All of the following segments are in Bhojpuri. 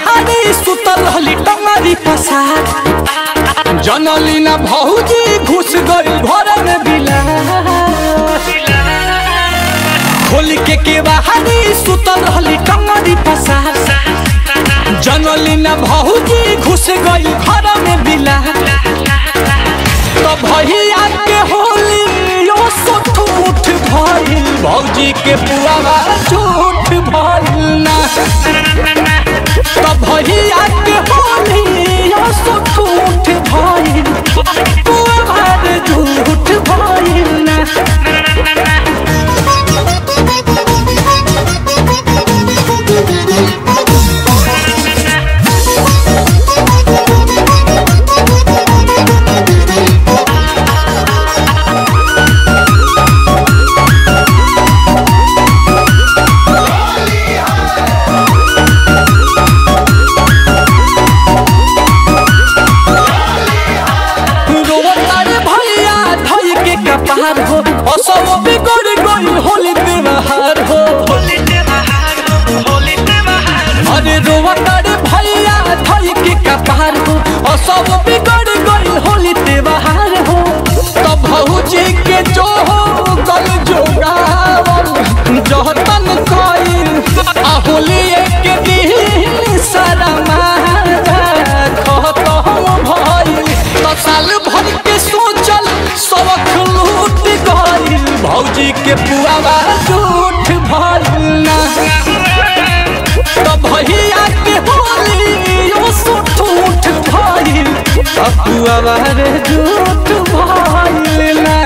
बाहरी सुतल हली टंगरी पसार जनली ना भौजी घुस गई घर में बिला खोल के के बाहरी सुतल हली टंगरी पसार जनली ना भौजी घुस गई घर में बिला तो भैया के होली यो सुठ मुठ भइल भौजी के पुआवा झूठ भइल ना तो भैया के होली यो सुठ मुठ भइल पुआवा रे झूठ भइल ना रोवतारे भैया धई के कपार हो असब बिगड़ गई होली व्यवहार हो अरे रोवतारे भैया धई के कपार हो असब बिगड़ गई होली व्यवहार हो तब भौजी के जो हो गल जोगावल जहतन कइल आ होली एक दिन सारा मारा खतम भइल तो साल भर के सोचल सबक लूट गइल भौजी के पुआवा झूठ भइल ना तो भैया के होली यो सुठ उठ भइल तो पुआवा रे झूठ भइल ना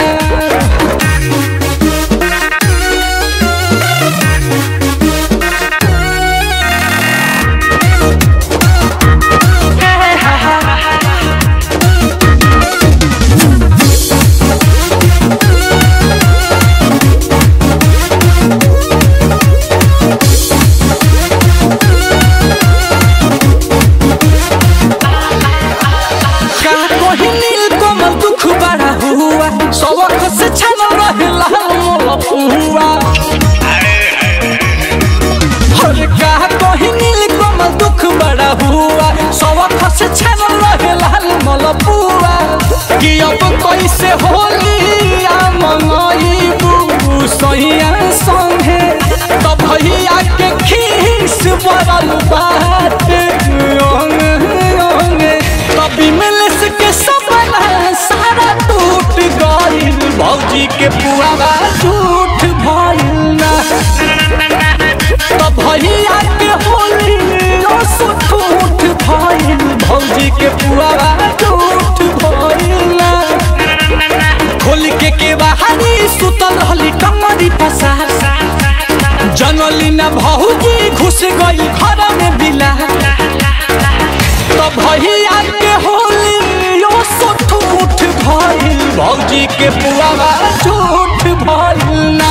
का कोही नील कोमल दुख बड़ा हुआ सबक से छन रहला हुआ हर का कोही नील कोमल दुख बड़ा हुआ सबक से छन रहला मलपुआ कि अब कैसे होली आ मंगईबू सैया संगे तो भैया के खीस बरल बात ओंग ओंगे कभी मिलस के सपना सारा टूट गइल भौजी के पुआवा झूठ भइल ना तो भैया के होली ओ सुठ उठ भइल भौजी के पुआवा झूठ भइल ना खोल के के बाहरी सुतल हली कमरी पसार जनली ना भौजी घुस गई घर में बिला तो भैया के होली यो सुठ उठ भइल भौजी के पुआवा झूठ भइल ना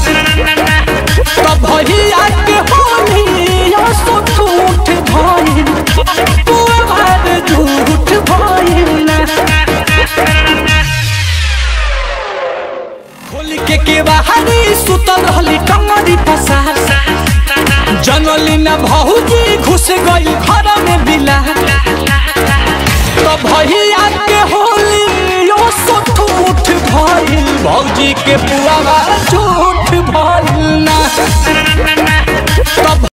तो भैया के होली यो सुठ उठ भइल पुआवा रे झूठ भइल ना खोल के के बाहरी सुतल हली टंगरी पसार जनली ना भौजी घुस गई घर में बिला तो भैया के होली यो सुठ उठ भइल भौजी के पुआवा झूठ